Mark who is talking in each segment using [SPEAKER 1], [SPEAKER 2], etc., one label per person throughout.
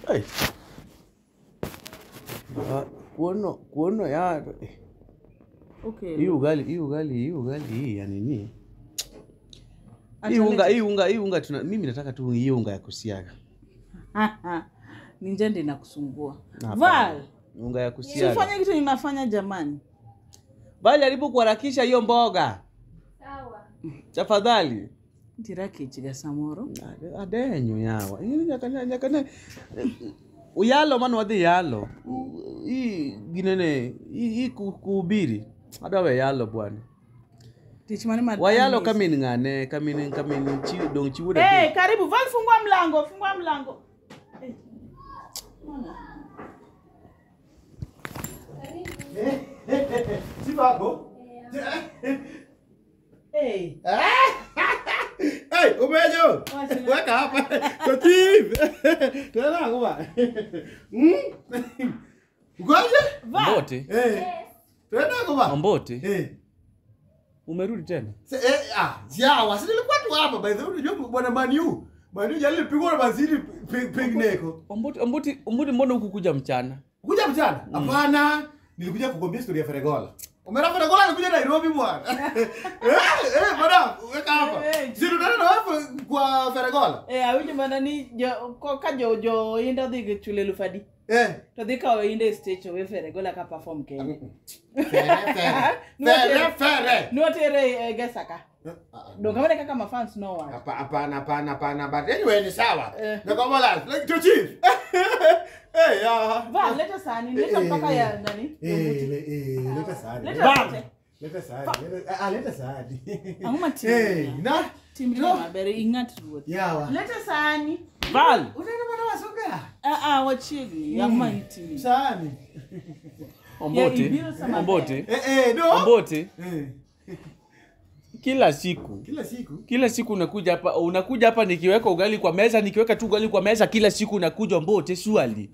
[SPEAKER 1] Hey. Ah, kuono kuono ya eh,
[SPEAKER 2] Okay.
[SPEAKER 1] hii ugali hii ugali hii ugali hii ya nini? Hii
[SPEAKER 2] Acha
[SPEAKER 1] unga
[SPEAKER 2] lete-
[SPEAKER 1] hii unga hii unga tuna, mimi nataka tu hii unga ya kusiaga.
[SPEAKER 2] ni njende inakusumbua
[SPEAKER 1] Hapana.
[SPEAKER 2] val
[SPEAKER 1] Unga ya kusiaga.
[SPEAKER 2] sifanye kitu ninafanya jamani
[SPEAKER 1] Bali alipo kuharakisha hiyo mboga. Tafadhali.
[SPEAKER 2] ndirakichiga samoro
[SPEAKER 1] Ade- Adenyo yawa. Ingine nyakana nyakana uyalo mano wadhi yalo. U- Hii ginene hii hii ku- kuhubiri. Adawe yalo bwana.
[SPEAKER 2] tich mane mar-
[SPEAKER 1] Wayalo kamin ng'ane kamin kamin chi dong chiwo da.
[SPEAKER 2] hey, karibu val fungua mlango fungua mlango Eh, mbona?
[SPEAKER 3] Sivako?
[SPEAKER 2] hey.
[SPEAKER 3] Hey, umejo.
[SPEAKER 2] Wacha.
[SPEAKER 3] Weka hapa. Kotif. Tena ngoma. Mm? Ugoje?
[SPEAKER 1] Mbote.
[SPEAKER 3] Eh. Tena ngoma.
[SPEAKER 1] Mbote.
[SPEAKER 3] Eh.
[SPEAKER 1] Umerudi tena?
[SPEAKER 3] Se- Eh, ah, jawa, si nilikuwa tu hapa by the way, unajua bwana Maniu. Maniu jali pigwa na mazidi pingineko.
[SPEAKER 1] Ombuti ombuti ombuti mbona hukukuja mchana?
[SPEAKER 3] Kuja mchana? Hapana. Nilikuja kukwambia story ya Feregola. Umera Feregola alikuja Nairobi bwana. eh, eh, madam, weka hapa.
[SPEAKER 2] Eh, eh.
[SPEAKER 3] Si tunaenda na wewe kwa Feregola?
[SPEAKER 2] Eh, awinjo mana ni jo, ko- ka jo jo inde odhi chule eluf adi
[SPEAKER 3] Eh.
[SPEAKER 2] to dhi kawo inde e stage owe fere gola ka perform kenya
[SPEAKER 3] Fere, fere. Fere, fere.
[SPEAKER 2] notere e gesaka donge wane kaka mafans nowacho
[SPEAKER 3] Hapa- Hapana, hapana, hapana, but anyway ni sawa.
[SPEAKER 2] Eh.
[SPEAKER 3] Nakwambia like to chief. Eh, ya.
[SPEAKER 2] va leta sani leta
[SPEAKER 3] Eh,
[SPEAKER 2] mpaka
[SPEAKER 3] eh.
[SPEAKER 2] ya nani
[SPEAKER 3] Eh, le- eh, leta sahani.
[SPEAKER 2] Leta
[SPEAKER 3] Bam!
[SPEAKER 2] yote.
[SPEAKER 3] Leta sahani. Leta- ah, leta sahani.
[SPEAKER 2] Ang'o matin?
[SPEAKER 3] Eh, na?
[SPEAKER 2] timri maber ing'at ruoth
[SPEAKER 3] Yawa.
[SPEAKER 2] leta sani
[SPEAKER 1] Val.
[SPEAKER 3] Unaenda bana wasoga?
[SPEAKER 2] Ah, ah, wachiegni yang'ma itimi
[SPEAKER 3] Sahani.
[SPEAKER 1] Ombote.
[SPEAKER 2] ibiro sama
[SPEAKER 1] Ombote.
[SPEAKER 3] Eh, eh, no.
[SPEAKER 1] Ombote.
[SPEAKER 3] Eh,
[SPEAKER 1] Kila siku.
[SPEAKER 3] kila siku.
[SPEAKER 1] Kila siku unakuja hapa unakuja hapa nikiweka ugali kwa meza nikiweka tu ugali kwa meza kila siku unakuja Ombote swali.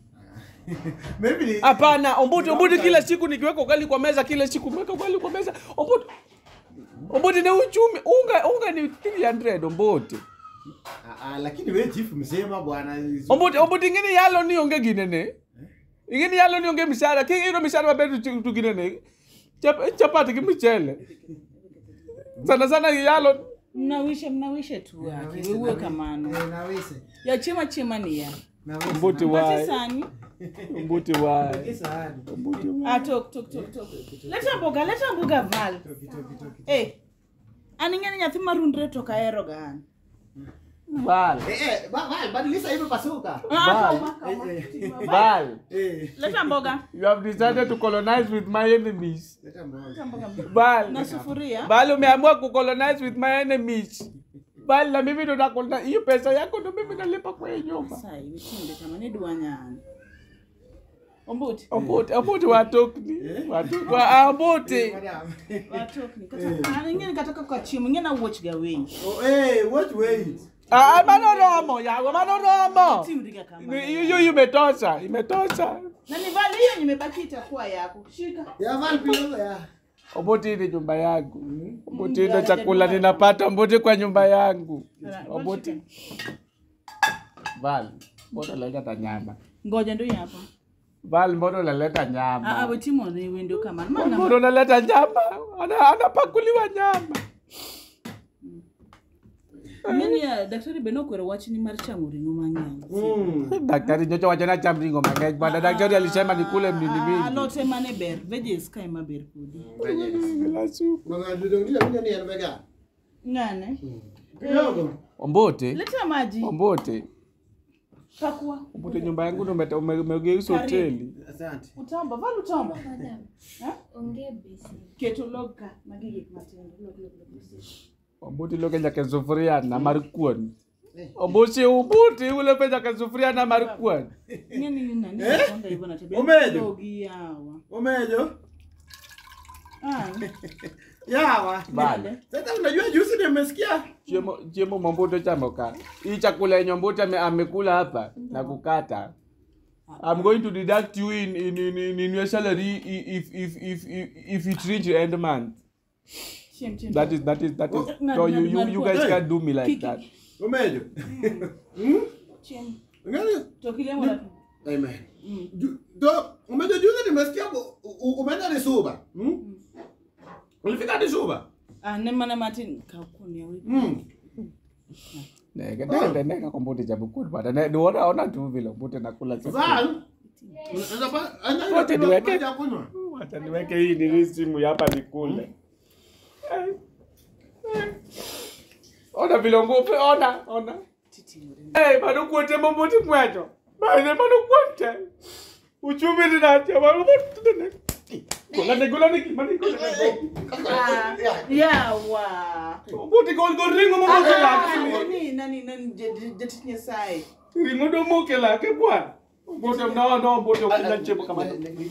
[SPEAKER 3] Maybe ni
[SPEAKER 1] Hapana, Ombote Ombote kila siku nikiweka ugali kwa meza kila siku umeweka ugali kwa meza. Ombote. Ombote ni uchumi unga unga ni 300 Ombote.
[SPEAKER 3] Ah, ah, lakini wewe chief msema bwana.
[SPEAKER 1] Ombote Ombote ingine yalo ni onge ginene. Ingine yalo ni onge mishara. Kingi ino mishara mabedu tu tu ginene. Chap chapati ki mchele. Sana sana yalo
[SPEAKER 2] mnawishe mnawishe tu wake wewe kamano
[SPEAKER 3] Eh, nawese.
[SPEAKER 2] ya chiema chiema ni ya
[SPEAKER 3] Nawese.
[SPEAKER 1] Ombote
[SPEAKER 2] mate
[SPEAKER 1] wai.
[SPEAKER 2] sani
[SPEAKER 1] Ombote wai.
[SPEAKER 3] Toki sahani.
[SPEAKER 1] Ombote wai.
[SPEAKER 2] ah tok tok tok tok leta mboga leta mboga val
[SPEAKER 3] Toki, toki, toki.
[SPEAKER 2] eh an ing'eni nyathi marundre to kahero ga an
[SPEAKER 1] Val.
[SPEAKER 3] Eh, eh, ba- ba- badilisha hivyo pasuka.
[SPEAKER 2] Ah,
[SPEAKER 1] Val.
[SPEAKER 2] kama, kama.
[SPEAKER 1] Val.
[SPEAKER 3] Eh.
[SPEAKER 2] leta mboga
[SPEAKER 1] You have decided to colonize with my enemies.
[SPEAKER 3] Leta mmoja.
[SPEAKER 2] leta mboga
[SPEAKER 1] Val.
[SPEAKER 2] na sufuria
[SPEAKER 1] Val umeamua kucolonize with my enemies. Val na mimi ndo nakolonize. Hiyo pesa yako ndo mimi nalipa kwa hiyo nyumba.
[SPEAKER 2] sai witinde kama ni dwanyani ombuti
[SPEAKER 1] Ombote, ombote watokni. Watokni. Wa ombote.
[SPEAKER 3] Madam.
[SPEAKER 2] watokni kata an ing'eni kata kaka chiemo ing'eni awuoch ga wenyi
[SPEAKER 3] Oh, eh, watch wait.
[SPEAKER 1] Ah, mano romo, yago mano romo.
[SPEAKER 2] timri ga kama
[SPEAKER 1] Hiyo hiyo imetosha, imetosha.
[SPEAKER 2] na ni vale hiyo nimebaki itakuwa yako shika
[SPEAKER 3] Ya val pilo ya.
[SPEAKER 1] Ombote ni nyumba yangu. Ombote ndo chakula ninapata ombote kwa nyumba yangu. Ombote. Val, mbona unaleta nyama?
[SPEAKER 2] ngoja ndo hapa
[SPEAKER 1] Val, mbona unaleta
[SPEAKER 2] ah
[SPEAKER 1] nyama?
[SPEAKER 2] wetimo ni wendo kamano mana
[SPEAKER 1] Mbona unaleta nyama? Ana anapakuliwa nyama.
[SPEAKER 2] ing'eni ya daktari be nokwero wachni mar chamo ring'o mang'eny
[SPEAKER 3] Mm.
[SPEAKER 1] Daktari nyocha wacho na cham ringo mang'eny bwana. Daktari alisema nikule mnini
[SPEAKER 2] Ah,
[SPEAKER 1] mingi.
[SPEAKER 2] alot ema ne ber veggies ka ema ber kodi
[SPEAKER 1] Bila supu.
[SPEAKER 3] Mga dudong nila kunya ni vegan.
[SPEAKER 2] ng'ane
[SPEAKER 3] Kidogo.
[SPEAKER 1] Ombote,
[SPEAKER 2] leta maji
[SPEAKER 1] ombote,
[SPEAKER 2] pakua
[SPEAKER 1] ombote nyumba yangu ndo umeta- ume- umegeuza
[SPEAKER 2] Karibu.
[SPEAKER 1] hoteli.
[SPEAKER 3] Asante.
[SPEAKER 2] utamba val utamba
[SPEAKER 4] Madam,
[SPEAKER 2] Ha?
[SPEAKER 4] onge besi.
[SPEAKER 2] keto log ka magi gik matindo log log log log.
[SPEAKER 1] Ombote iloke nyaka e sufuria na mar kuon.
[SPEAKER 3] Eh.
[SPEAKER 1] Ombote ombote uloke nyaka e sufuria na mar kuon.
[SPEAKER 2] ing'eni ni nani nakwanga hivyo na tabia
[SPEAKER 3] Umejo?
[SPEAKER 2] logi yawa
[SPEAKER 3] Umejo?
[SPEAKER 2] ah
[SPEAKER 3] Yawa.
[SPEAKER 1] Bale.
[SPEAKER 3] Sasa unajua juzi nimesikia.
[SPEAKER 1] Chiemo chiemo mamboto chamo ka. Hii chakula yenye ombote ame, amekula hapa na kukata. I'm going to deduct you in in in, in, in your salary i- if if if if, if it reach end month.
[SPEAKER 2] chem chem
[SPEAKER 1] That is that is that is.
[SPEAKER 2] Ng'ad-
[SPEAKER 1] So you
[SPEAKER 2] ng'ad-
[SPEAKER 1] you
[SPEAKER 2] ng'ad
[SPEAKER 1] you
[SPEAKER 2] kuon.
[SPEAKER 1] guys can't do me like
[SPEAKER 2] Kiki.
[SPEAKER 1] that.
[SPEAKER 3] Umejo?
[SPEAKER 2] chem
[SPEAKER 3] Ngani?
[SPEAKER 2] To kilemo na.
[SPEAKER 3] Amen. Ju- To umejua juzi nimesikia bu- u- u- umeenda ni Suba. Hmm? Ulifika ni Suba?
[SPEAKER 2] Ah, ne mana Martin ka kuni yawe.
[SPEAKER 3] Hmm.
[SPEAKER 1] Neke nende neka kombote cha bukuri bata. Ne duona ona tu vile mbote nakula chakula.
[SPEAKER 3] Sasa unaweza pa ana
[SPEAKER 1] Wote niweke.
[SPEAKER 3] maji ya kunywa.
[SPEAKER 1] Wacha niweke hii nili simu hapa nikule. Ona vile ngupe ona ona.
[SPEAKER 2] Titi ngore.
[SPEAKER 1] Eh, bado kuote mbote mweto. Bado bado kuote. Uchumi ninacha bado kuote. Kula ne kula ne kimani kula ne.
[SPEAKER 2] Ah, yawa.
[SPEAKER 1] Mbote kol kol ringo mbote lakini.
[SPEAKER 2] Nani nani nani jeti nyesaye.
[SPEAKER 1] Ringo do moke lake bwana. Mbote mnao no mbote ukina chebo kama.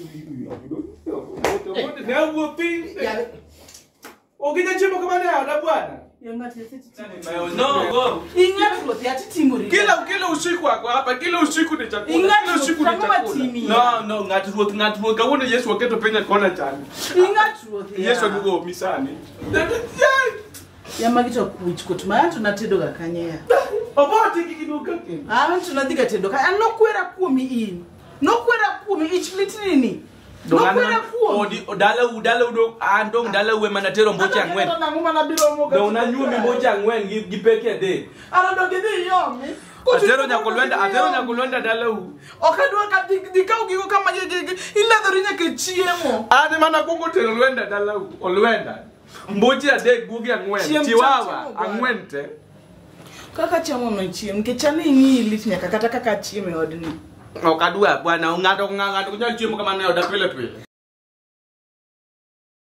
[SPEAKER 1] Mbote mbote ne uopi. Ukina chebo kama ne ada bwana.
[SPEAKER 2] Yonga tete titi.
[SPEAKER 1] No, go.
[SPEAKER 2] Ingat ruoth ya titi ngori.
[SPEAKER 1] Kila kila usiku wako hapa, kila usiku ni chakula.
[SPEAKER 2] Ing'at
[SPEAKER 1] Kila usiku ni
[SPEAKER 2] ruoth,
[SPEAKER 1] chakula.
[SPEAKER 2] kama timia.
[SPEAKER 1] No, no, ng'at ruoth, ng'at ruoth. Kawuono Yesu oketo piny e kona chani.
[SPEAKER 2] Ingat ruoth ya.
[SPEAKER 1] Yesu aduogo misani.
[SPEAKER 2] Yamagi to kuch kot ma tunatedo ga kanye ya.
[SPEAKER 1] Obote kiki duka kendo.
[SPEAKER 2] Ah, tunadhi ga tedo ka. An nokwera kuomi in. Nokwera kuomi ich litrini. Nokwera kuomi.
[SPEAKER 4] odi dala u dala u do an dong dala u ema natero mboche ang'wen
[SPEAKER 2] Nango mana biro mo ga.
[SPEAKER 4] dong nanyuomi mboche ang'wen gi gi peke adek
[SPEAKER 2] Ana do gidhi yomi.
[SPEAKER 4] atero nyakolwenda atero nyakolwenda dala u
[SPEAKER 2] Ok adwa ka dhi dhi kaw gigo kama gi- gi- gi- iledhori nyaka chiemo.
[SPEAKER 1] Ane mana kuongo tero lwenda dala u, olwenda. Mboche adek guogi ang'wen.
[SPEAKER 2] Chiem cha
[SPEAKER 1] Chiwawa
[SPEAKER 2] chiemo bwana.
[SPEAKER 1] ang'wen te.
[SPEAKER 2] Kaka chamo no chiemo nikech an ing'i lit nyaka kata kaka chiemo e odni.
[SPEAKER 4] ok adwa bwana ng'ato ng'ato ng'ato ok nyal chiemo kamano e oda pile pile